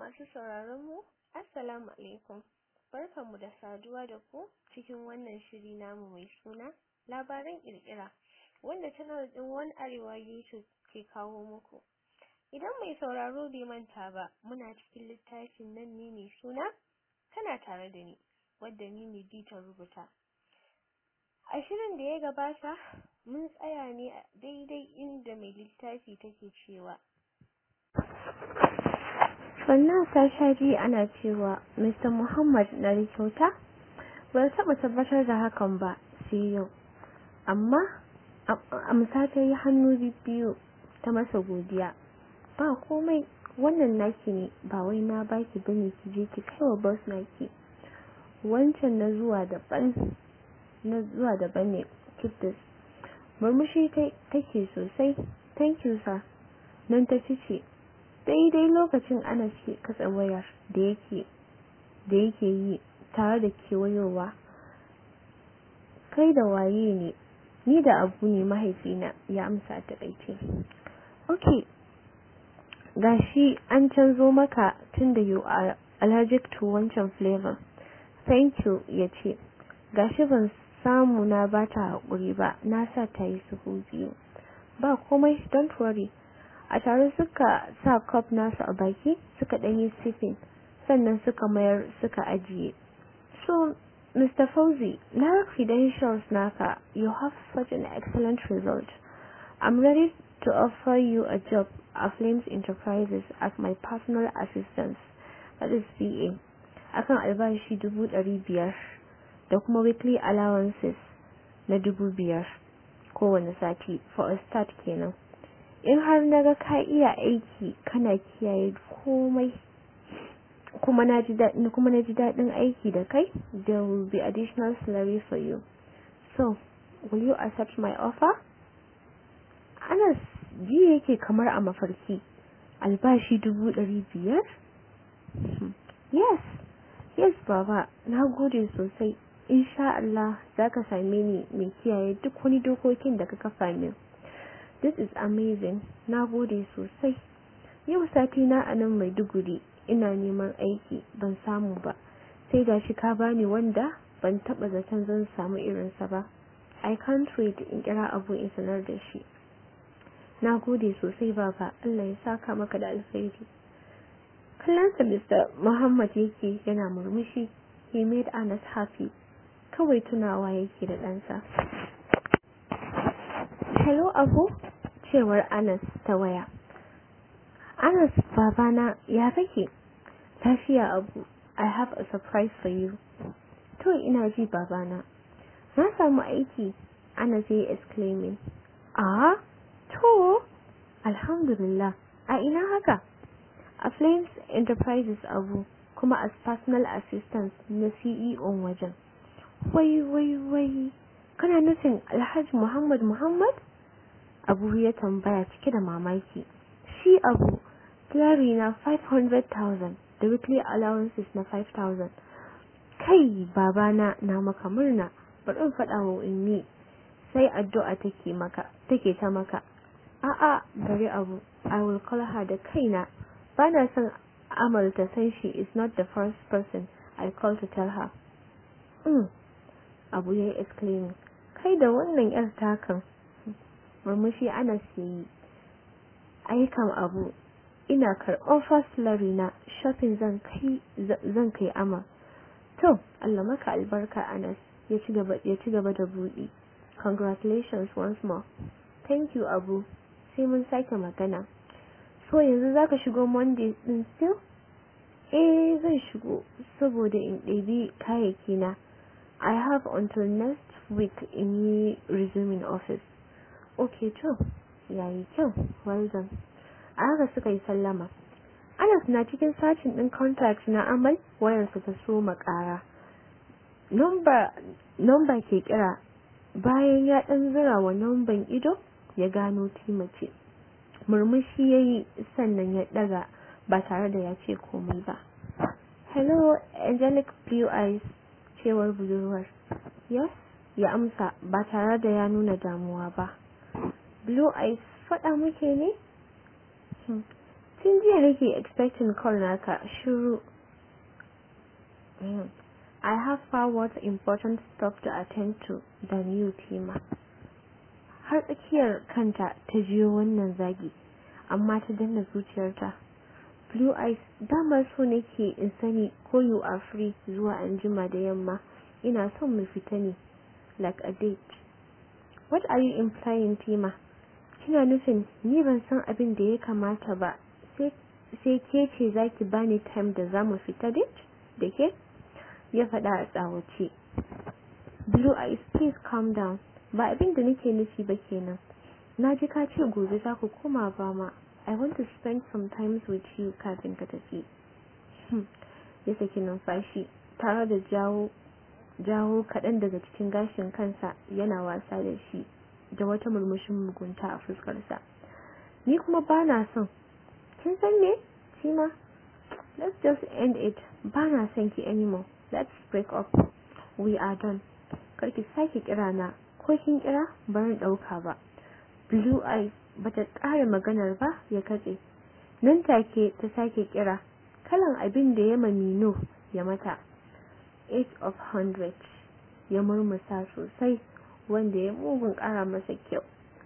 masu sauraron mu assalamu alaikum barkanmu da saduwa da ku cikin wannan shiri namu mai suna labaran kirkira wanda channel din One Arewa YouTube ke kawo muku idan mai sauraro bai manta ba muna cikin littafin nan ne mai suna kana tare da ni wadda ni ne ta rubuta a shirin da ya gabata mun tsaya ne a daidai inda mai littafi take cewa sannan sasha ji ana cewa Mr. Muhammad na da kyauta ba taɓa tabbatar da hakan ba sai yau amma amsa ta yi hannu biyu ta masa godiya ba komai wannan naki ne ba wai na baki bane ki je ki kai wa boss naki wancan na zuwa daban na zuwa daban ne keep this murmushi take sosai thank you sir nan ta fice daidai lokacin ana ce katsa wayar da yake da yake yi tare da kewayowa kai da waye ne ni da abu ne mahaifina ya amsa ta kaice okay gashi an canzo maka tunda you are allergic to wancan flavor thank you yace gashi ban samu na bata hakuri ba na sa ta yi suhu biyu ba komai don't worry a tare suka sa cup nasu a baki suka ɗanyi sipping sannan suka mayar suka ajiye so Mr. Fauzi na credentials naka you have such an excellent result I'm ready to offer you a job at Flames Enterprises as my personal assistant that is PA akan albashi dubu ɗari biyar da kuma weekly allowances na dubu biyar kowane sati for a start kenan in har naga ka iya aiki kana kiyaye komai kuma na ji daɗin kuma na ji daɗin aiki da kai there will be additional salary for you so will you accept my offer Anas ji yake kamar a mafarki albashi dubu ɗari biyar yes yes baba na gode sosai insha Allah zaka same ni mai kiyaye duk wani dokokin da ka kafa min This is amazing. Na gode sosai. Yau sati na a nan Maiduguri ina neman aiki ban samu ba. Sai gashi ka bani wanda ban taba zaton zan samu irinsa ba. I can't wait in kira abu in sanar da shi. Na gode sosai baba. Allah ya saka maka da alkhairi. Kallonsa Mr. Muhammad yake yana murmushi. He made Anas happy. Kawai tunawa yake da ɗansa. Hello Abu, cewar Anas ta waya. Anas babana ya kake? Lafiya Abu, I have a surprise for you. To ina ji babana. Na samu aiki, Anas ya exclaiming. Ah, to, alhamdulillah, a ina haka? A Flames Enterprises Abu, kuma as personal assistant na CEO wajen. Wai, wai, wai, kana nufin Alhaji Muhammad Muhammad? Abu ya tambaya cike da mamaki. Shi Abu, salary na 500,000 da weekly allowances na 5,000. Kai babana na maka murna, bari in faɗa wa ummi. Sai addu'a take maka, take ta maka. A'a, bari Abu, I will call her da kaina. Bana son Amal ta san she is not the first person I call to tell her. Mm. Abu ya yi exclaiming. Kai da wannan 'yar takan murmushi ana yi ayyukan abu ina karɓar fasilari na shopping zan kai zan kai ama to Allah maka albarka Anas ya ci gaba ya ci gaba da buɗi congratulations once more thank you Abu sai mun sake magana so yanzu zaka shigo Monday din still eh zan shigo saboda in ɗebi kayayyaki na I have until next week in yi resuming office okay to yayi kyau well done a haka suka yi sallama Anas na cikin sacin din contact na Amal wayarsa ta so makara number number ke kira bayan ya dan zura wa numban ido ya gano timace murmushi yayi sannan ya daga ba tare da ya ce komai ba hello angelic blue eyes cewar budurwar yes ya amsa ba tare da ya nuna damuwa ba blue eyes faɗa muke ne tun jiya nake expecting call naka shiru I have far more important stuff to attend to than you Tima har tsakiyar kanta ta jiyo wannan zagi amma ta danna zuciyarta blue eyes dama so nake in sani ko you are free zuwa anjima da yamma ina son mu fita ne like a date what are you implying Tima kina nufin ni ban san abin da ya kamata ba sai ke ce zaki bani time da zamu fita date da ke ya faɗa a tsawace blue eyes please calm down ba abin da nake nufi ba kenan na ji ka ce gobe za ku koma ba ma I want to spend some time with you kafin ka tafi ya saki numfashi tare da jawo jawo kaɗan daga cikin gashin kansa yana wasa da shi da wata murmushin mugunta a fuskarsa ni kuma ba na son kin san me Sima let's just end it ba na son ki anymore let's break up we are done karki sake kira na ko kin kira barin dauka ba blue eyes bata ƙara maganar ba ya katse nan take ta sake kira kalan abin da ya mamino ya mata 8 of 100 ya murmusa sosai wanda ya mugun ƙara masa kyau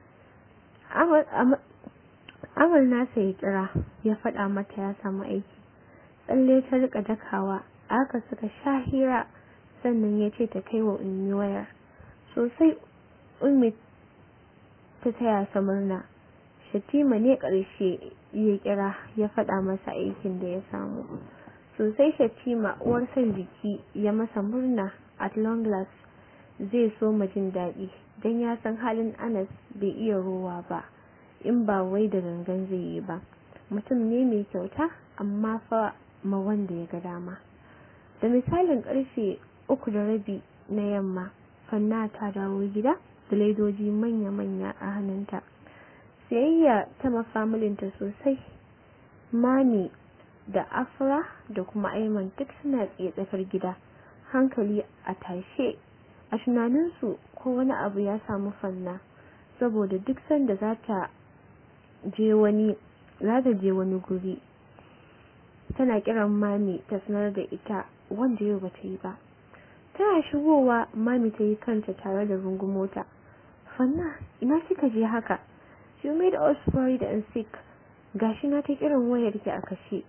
amal nasa ya kira ya faɗa mata ya samu aiki tsalle ta rika dakawa aka suka sha hira sannan ya ce ta kai wa ummi wayar sosai ummi ta taya sa murna shatima ne ƙarshe ya kira ya faɗa masa aikin da ya samu sosai shatima uwar son jiki ya masa murna at long last zai so jin daɗi don ya san halin anas bai iya rowa ba in ba wai da gangan zai yi ba mutum ne mai kyauta amma fa ma wanda ya ga dama da misalin karfe uku da rabi na yamma fanna ta dawo gida da laidoji manya-manya a hannunta sayayya ta mafamilinta sosai mami da afra da kuma aiman duk suna tsaye tsakar gida hankali a tashe a tunaninsu ko wani abu ya samu fanna saboda duk sanda za ta je wani za ta je wani guri tana kiran mami ta sanar da ita wanda yau bata yi ba tana shigowa mami ta yi kanta tare da rungumota fanna ina kika je haka you made us worried and sick gashi na ta kiran wayar ki a kashe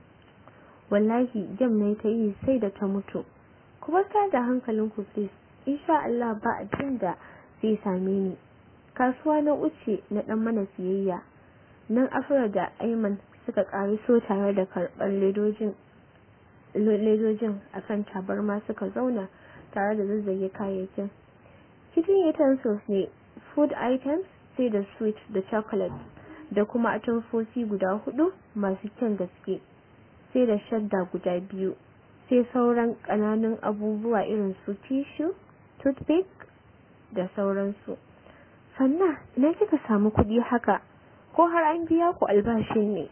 wallahi jam ne ta yi sai da ta mutu ku bar da hankalinku please insha Allah ba abin da zai same ni kasuwa na uce na dan mana siyayya nan afra da aiman suka so tare da karɓar ledojin ledojin akan tabarma suka zauna tare da zazzage kayayyakin kitchen utensils ne food items sai da sweet da chocolate da kuma atamfofi guda hudu masu kyan gaske sai da shadda guda biyu sai sauran ƙananan abubuwa irin su tissue toothpick da sauransu sannan ina kika samu kuɗi haka ko har an biya ku albashi ne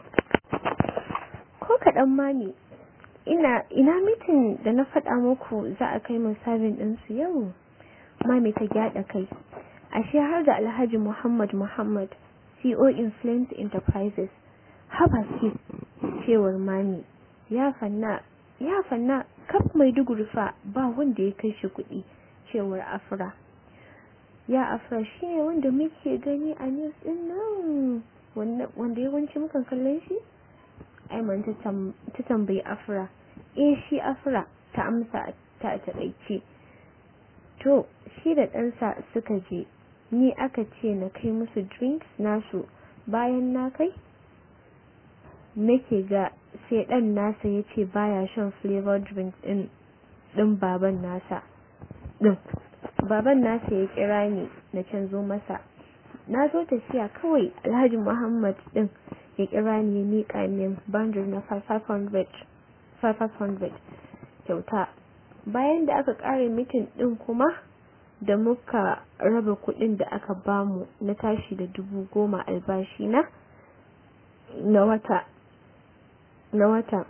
ko kaɗan mami ina ina mitin da na faɗa muku za a kai min sabin ɗinsu yau mami ta gyaɗa kai ashe har da alhaji muhammad muhammad co influence enterprises haba ki cewar mami ya fanna ya fanna kaf mai fa ba wanda ya kai shi kuɗi cewar afra ya afra shi ne wanda muke gani a news din nan wanda yawanci mukan kallon shi aiman ta tambayi afra eh shi afra ta amsa ta taɗaice to shi da ɗansa suka je ni aka ce na kai musu drinks nasu bayan na kai nake ga sai ɗan nasa ya ce baya shan flavor drinks ɗin ɗin baban nasa ɗin baban nasa ya kira ni na canzo masa na zo tafiya kawai alhaji muhammad ɗin ya kira ni ya miƙa min bandar na 500 kyauta bayan da aka ƙare mitin ɗin kuma da muka raba kuɗin da aka bamu na tashi da dubu goma albashi na na wata na wata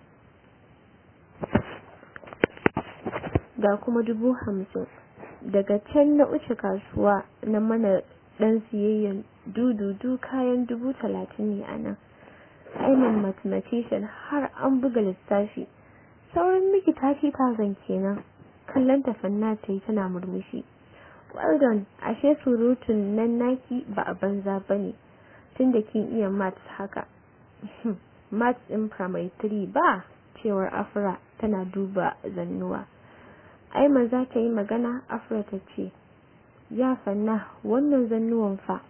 ga kuma dubu hamsin daga can na uce kasuwa na mana dan siyayyan dududu kayan dubu talatin ne a nan Aiman mathematician har an buga lissafi sauran miki 30,000 kenan kallon ta fanna ta yi tana murmushi well done ashe surutun nan naki ba a banza ba ne tun da kin iya maths haka maths in primary 3 ba cewar afra tana duba zannuwa aiman za ta yi magana afra ta ce ya fanna wannan zannuwan fa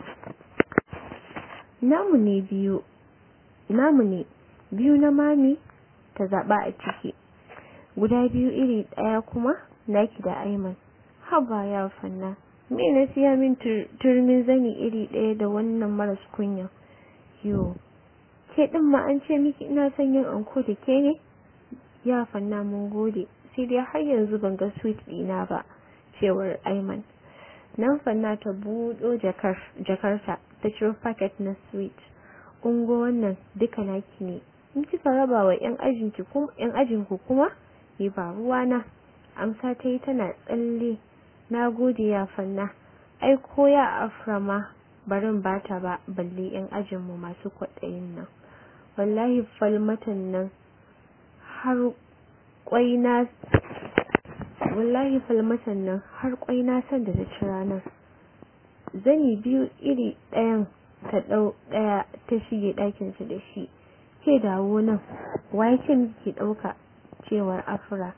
namu ne biyu namu ne biyu na mami ta zaba a ciki guda biyu iri daya kuma naki da aiman haba ya fanna me na siya min turmin zani iri daya da wannan maras kunya yo ke din ma an ce miki ina son yin anko da ke ne ya fanna mun gode sai dai har yanzu ban ga sweet dina ba cewar aiman nan fanna ta buɗo jakarta ta ciro packet na sweet ungo wannan duka naki ne in kika raba wa yan ajinku kuma yan ajinku kuma ni ba ruwana amsa ta yi tana tsalle na gode ya fanna ai ko ya aframa barin bata ba balle yan ajinmu masu kwaɗayin nan wallahi falmatan nan har kwai na wallahi falmatan nan har kwai na san da ta ci ranar zani biyu iri ɗayan ta ɗau ɗaya ta shige ɗakinsa da shi ke dawo nan waye ce miki ɗauka cewar afra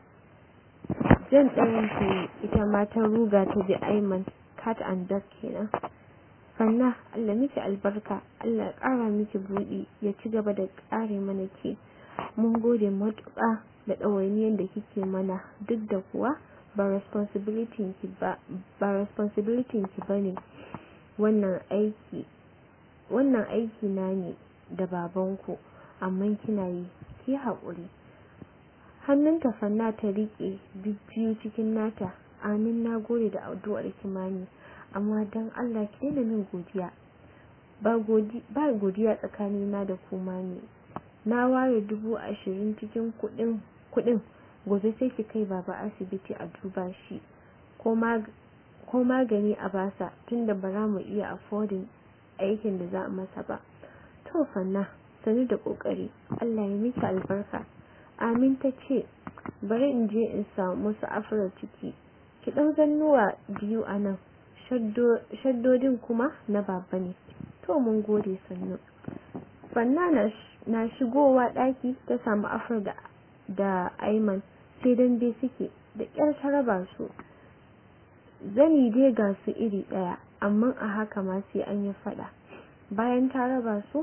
jan ɗayan ta yi ita ma ta ruga ta bi aiman cat and dog kenan fanna allah miki albarka allah ƙara miki buɗi ya ci gaba da ƙare mana ke mun gode matuƙa da ɗawainiyar da kike mana duk da kuwa ba responsibility ki ba ba responsibility ki bane wannan aiki wannan aiki na ne da babanku amma kina yi ki haƙuri hannunta fanna ta riƙe biyu cikin nata amin na gode da addu'ar kimani amma dan Allah ki daina min godiya ba godiya tsakanina da kuma ne na ware dubu ashirin cikin kuɗin kuɗin gobe sai ki kai baba asibiti a duba shi ko magani a basa tunda ba za mu iya affording aikin da za a masa ba to fanna sani da kokari Allah ya miki albarka amin ta ce bari in je in samu su afra ciki ki ɗau zannuwa biyu a nan shaddodin kuma na baba ne to mun gode sannu fanna na shigowa ɗaki ta samu afra da da aiman sai dambe suke da ƙyar ta raba su zani dai ga su iri ɗaya amma a haka ma sai an yi faɗa bayan ta raba su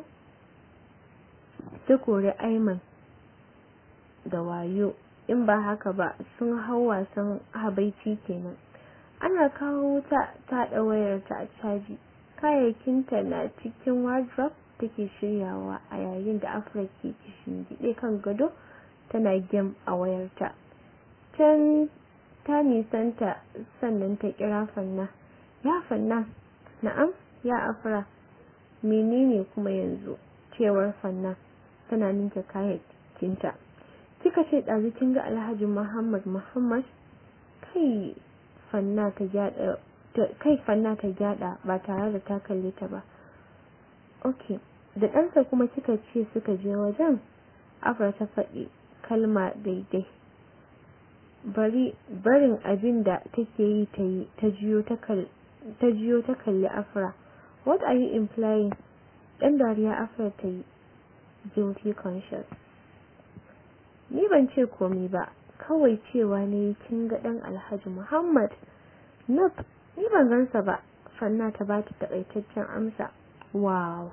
ta kori aiman da wayo in ba haka ba sun hau wasan habaici kenan ana kawo wuta ta haɗa wayarta a caji kayayyakinta na cikin wardrobe take shiryawa a yayin da afra ke gide kan gado tana gem a wayarta can ta nisanta sannan ta kira fanna ya fanna na'am ya afra menene kuma yanzu cewar fanna tana ninke kayayyakinta kika ce ɗazu kin ga alhaji muhammad muhammad kai fanna ta gyada kai fanna ta gyada ba tare da ta kalle ta ba ok da ɗansa kuma kika ce suka je wajen afra ta faɗi kalma daidai bari barin abin da take yi ta yi ta jiyo ta kalli afra what are you implying ɗan dariya afra ta yi guilty conscious ni ban ce komi ba kawai cewa ne kin ga ɗan alhaji muhammad nope ni ban gansa ba fanna ta bata takaitaccen amsa wow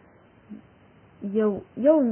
yau yau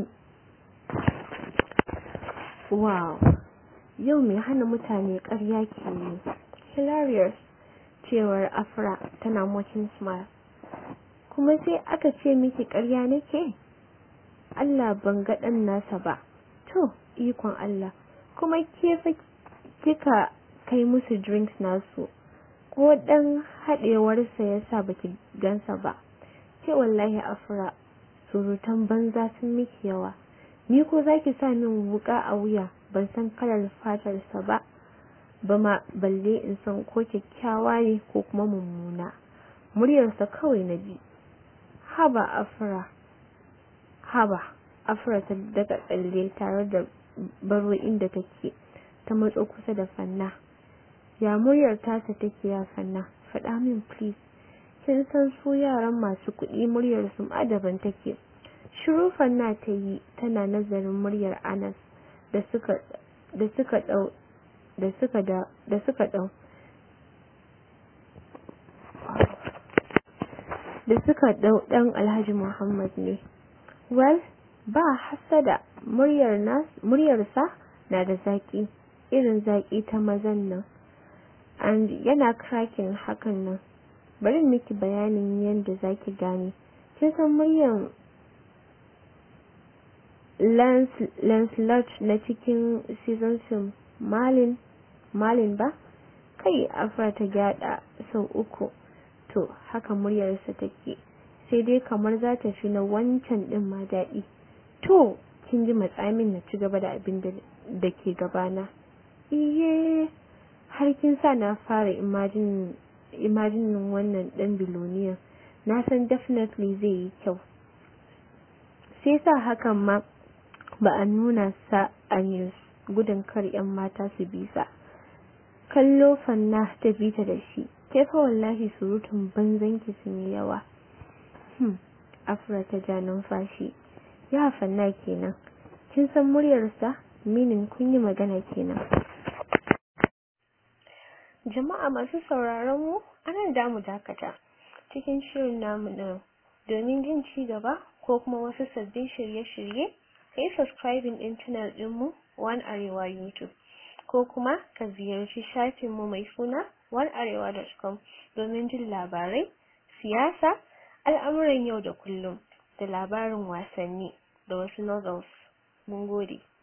wow yau mai hana mutane ƙarya ke yi hilarious cewar afra tana mocking smile kuma sai aka ce miki ƙarya nake Allah ban ga ɗan nasa ba to ikon Allah kuma ke fa kika kai musu drinks nasu ko dan haɗewarsa ya sa baki gansa ba ke wallahi afra surutan banza sun miki yawa ni ko zaki sa min wuka a wuya ban san kalar fatarsa ba ba ma balle in san ko kyakkyawa ne ko kuma mummuna muryarsa kawai na ji haba afra haba afra ta daga tsalle tare da baro inda take ta matso kusa da fanna ya muryar tasa take ya fanna faɗa min please kin san su yaran masu kuɗi muryar su ma daban take shiru fanna ta yi tana nazarin muryar anas da suka da suka dau da suka da da suka dau da suka dau dan alhaji muhammad ne well ba hasada muryar nas muryarsa na da zaki irin zaki ta mazan nan and yana cracking hakan nan bari miki bayanin yadda zaki gane kin san muryar Lancelot na cikin season film Malin Malin ba kai afra ta gyada sau uku to haka muryarsa take sai dai kamar za ta fi na wancan din ma daɗi to kin ji matsamin na ci gaba da abin da ke gabana iye har kin sa na fara imagine imaginin wannan dan biloniya na san definitely zai yi kyau sai sa hakan ma ba a nuna sa a news gudun kar yan mata su bisa kallo fanna ta bita da shi ke fa wallahi surutun banzan ki sun yi yawa hmm afra ta ja numfashi ya fanna kenan kin san muryarsa minin kun yi magana kenan jama'a masu sauraron mu anan da mu dakata cikin shirin namu na domin jin ci gaba ko kuma wasu sabbin shirye-shirye ka yi subscribing din channel dinmu one arewa youtube ko kuma ka ziyarci shafinmu mai suna onearewa.com domin jin labarai siyasa al'amuran yau da kullum da labarin wasanni da wasu novels mun gode